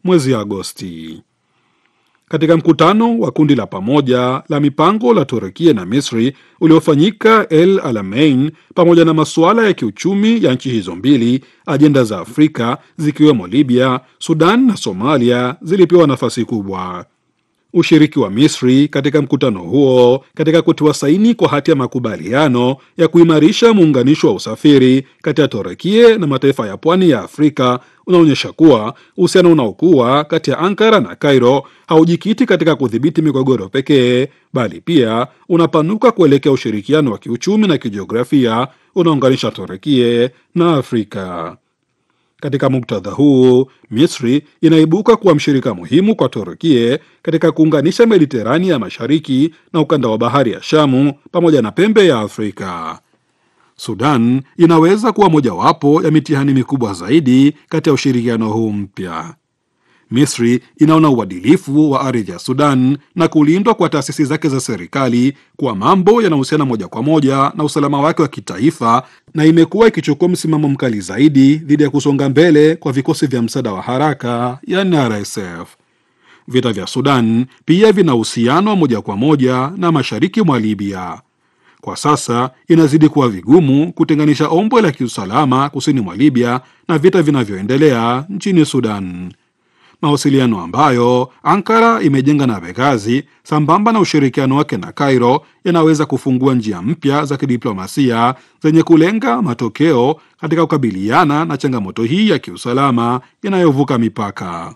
mwezi Agosti. Katika mkutano wa kundi la pamoja la mipango la Turukia na Misri uliofanyika El Alamein, pamoja na masuala ya kiuchumi ya nchi hizo mbili, ajenda za Afrika zikiwemo Libya, Sudan na Somalia zilipewa nafasi kubwa. Ushiriki wa Misri katika mkutano huo katika kutiwa saini kwa hati ya makubaliano ya kuimarisha muunganisho wa usafiri kati ya Turukia na mataifa ya pwani ya Afrika unaonyesha kuwa uhusiano unaokuwa kati ya Ankara na Cairo haujikiti katika kudhibiti migogoro pekee, bali pia unapanuka kuelekea ushirikiano wa kiuchumi na kijiografia unaounganisha Turukia na Afrika. Katika muktadha huu, Misri inaibuka kuwa mshirika muhimu kwa Turukia katika kuunganisha Mediterania ya Mashariki na ukanda wa bahari ya Shamu pamoja na pembe ya Afrika. Sudan inaweza kuwa mojawapo ya mitihani mikubwa zaidi kati ya ushirikiano huu mpya. Misri inaona uadilifu wa ardhi ya Sudan na kulindwa kwa taasisi zake za serikali kuwa mambo yanahusiana moja kwa moja na usalama wake wa kitaifa, na imekuwa ikichukua msimamo mkali zaidi dhidi ya kusonga mbele kwa vikosi vya msaada wa haraka yani RSF. Vita vya Sudan pia vina uhusiano moja kwa moja na mashariki mwa Libya. Kwa sasa inazidi kuwa vigumu kutenganisha ombwe la kiusalama kusini mwa Libya na vita vinavyoendelea nchini Sudan. Mawasiliano ambayo Ankara imejenga na Benghazi sambamba na ushirikiano wake na Cairo yanaweza kufungua njia mpya za kidiplomasia zenye kulenga matokeo katika kukabiliana na changamoto hii ya kiusalama inayovuka mipaka.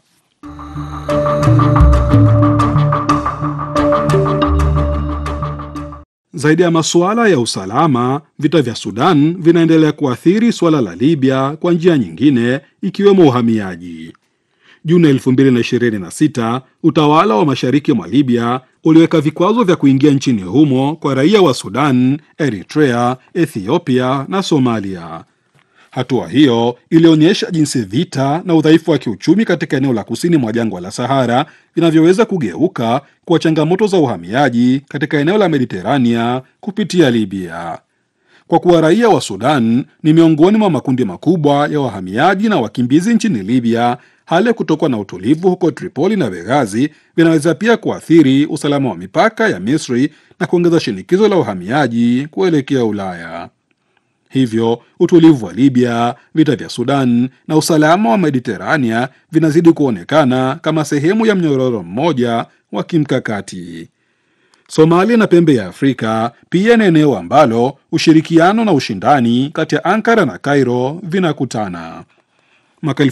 Zaidi ya masuala ya usalama, vita vya Sudan vinaendelea kuathiri suala la Libya kwa njia nyingine, ikiwemo uhamiaji. Juni 2026 utawala wa mashariki mwa Libya uliweka vikwazo vya kuingia nchini humo kwa raia wa Sudan, Eritrea, Ethiopia na Somalia. Hatua hiyo ilionyesha jinsi vita na udhaifu wa kiuchumi katika eneo la kusini mwa jangwa la Sahara vinavyoweza kugeuka kwa changamoto za uhamiaji katika eneo la Mediterania kupitia Libya. Kwa kuwa raia wa Sudan ni miongoni mwa makundi makubwa ya wahamiaji na wakimbizi nchini Libya, hali ya kutokuwa na utulivu huko Tripoli na Benghazi vinaweza pia kuathiri usalama wa mipaka ya Misri na kuongeza shinikizo la uhamiaji kuelekea Ulaya. Hivyo utulivu wa Libya, vita vya Sudan na usalama wa Mediterania vinazidi kuonekana kama sehemu ya mnyororo mmoja wa kimkakati. Somalia na pembe ya Afrika pia ni eneo ambalo ushirikiano na ushindani kati ya Ankara na Cairo vinakutana. Mwaka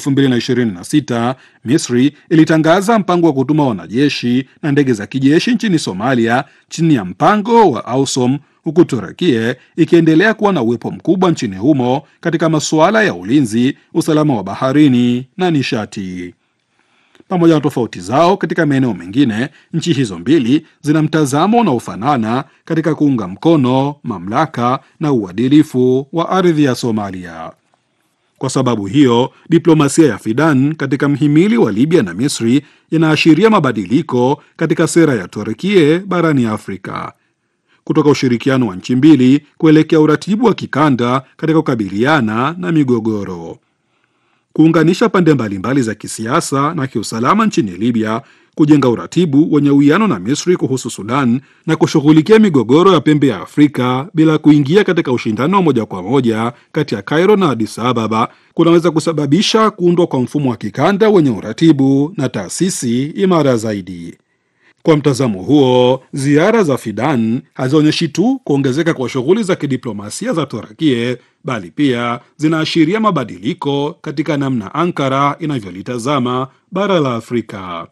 2026 Misri ilitangaza mpango wa kutuma wanajeshi na ndege za kijeshi nchini Somalia chini ya mpango wa AUSOM, huku Turukia ikiendelea kuwa na uwepo mkubwa nchini humo katika masuala ya ulinzi, usalama wa baharini na nishati. Pamoja na tofauti zao katika maeneo mengine, nchi hizo mbili zina mtazamo unaofanana katika kuunga mkono mamlaka na uadilifu wa ardhi ya Somalia. Kwa sababu hiyo, diplomasia ya Fidan katika mhimili wa Libya na Misri inaashiria mabadiliko katika sera ya Turkia barani Afrika, kutoka ushirikiano wa nchi mbili kuelekea uratibu wa kikanda katika kukabiliana na migogoro. Kuunganisha pande mbalimbali za kisiasa na kiusalama nchini Libya, kujenga uratibu wenye uwiano na Misri kuhusu Sudan na kushughulikia migogoro ya pembe ya Afrika bila kuingia katika ushindano wa moja kwa moja kati ya Cairo na Addis Ababa kunaweza kusababisha kuundwa kwa mfumo wa kikanda wenye uratibu na taasisi imara zaidi. Kwa mtazamo huo, ziara za Fidan hazionyeshi tu kuongezeka kwa shughuli za kidiplomasia za Turkia, bali pia zinaashiria mabadiliko katika namna Ankara inavyolitazama bara la Afrika.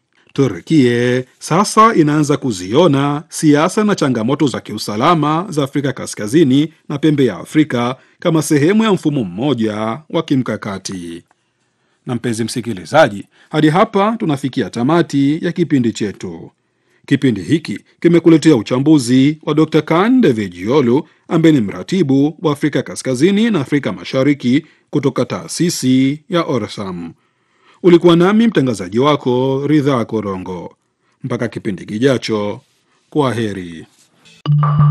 Turkia sasa inaanza kuziona siasa na changamoto za kiusalama za Afrika Kaskazini na pembe ya Afrika kama sehemu ya mfumo mmoja wa kimkakati. Na mpenzi msikilizaji, hadi hapa tunafikia tamati ya kipindi chetu. Kipindi hiki kimekuletea uchambuzi wa Dr. Kan Devejiolu ambaye ni mratibu wa Afrika Kaskazini na Afrika Mashariki kutoka taasisi ya Orsam. Ulikuwa nami mtangazaji wako Ridhaa Korongo. Mpaka kipindi kijacho, kwa heri.